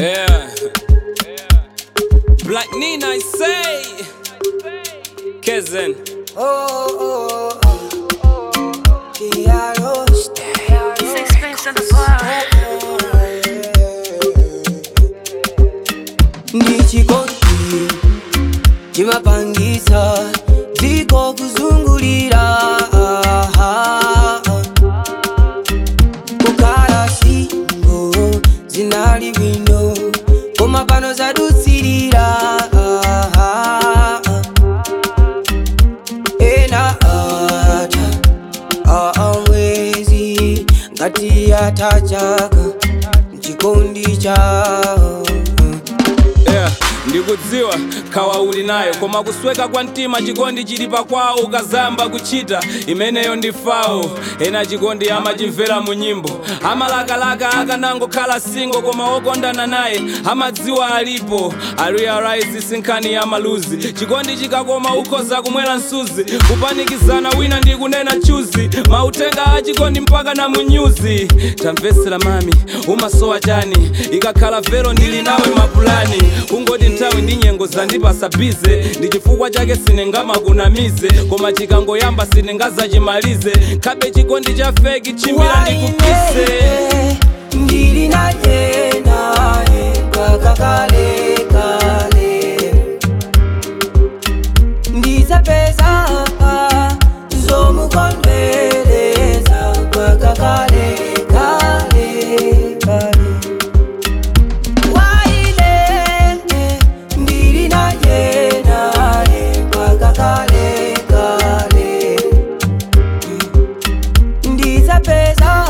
Yeah. Black Nina, I say. Kezen. Oh, oh, oh. Kiaro, Sixpence in the bar. ndichikondi chimapangisa dziko kuzungulira kukhala singo zinali bwino koma pano zadutsirira ena ata amwezi ngati yatachaka mchikondi chao Yeah. ndikudziwa khawa uli nayo koma kusweka kwa mtima chikondi chili pakwawo ukazamba kuchita imeneyo ndi fawo ena chikondi amachimvera mu nyimbo amalakalaka akanangokhala singo koma okondana naye amadziwa alipo arealize sinkhani ya maluzi chikondi chikakoma ukhoza kumwera msuzi kupanikizana wina ndi kunena chuzi mautenga a chikondi mpaka na munyuzi tamvetsera mami umasowa chani ikakhala vero ndili nawe mapulani kungoti nthawi ndi nyengo zandipasa bize ndi chifukwa chake sinengamakunamize koma chikangoyamba sinengazachimalize khabe chikondi cha feki chimira ndikupise Waine, ndili naye naye mpaka kale kale ndizapeza zomukondwereza mpaka kale kale kale Waine, ndili naye naye mpaka kale kale ndizapeza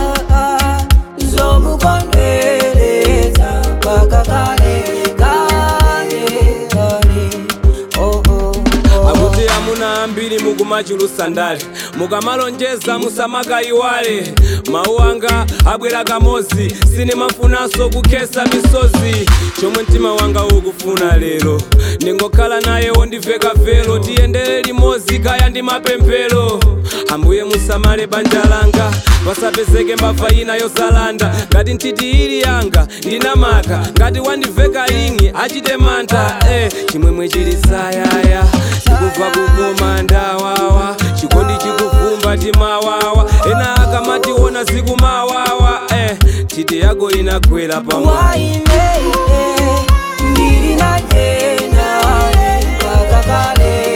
zomukondwereza mpaka kale kale kale oh, oh, oh. akuti amuna ambiri mukumachulusa ndale mukamalonjeza musamakayiwale mawu anga abwera kamozi sinimafunanso kukhesa misozi chomwe mtima wanga ukufuna lero ndingokhala naye wondiveka velo tiyendere limodzi kaya ndi mapemphero ambuye musamale banja langa pasapezeke mbava ina yosalanda ngati ntiti ili yanga ndinamaka ngati wandiveka ingi achite mantha eh, chimwemwe chili sayaya chikubva kukoma ndawawa chikondi chikuvumba timawawa ena akamationa zikumawawa eh, titi yako inagwera pamwe Waine, ndili naye naye mpaka kale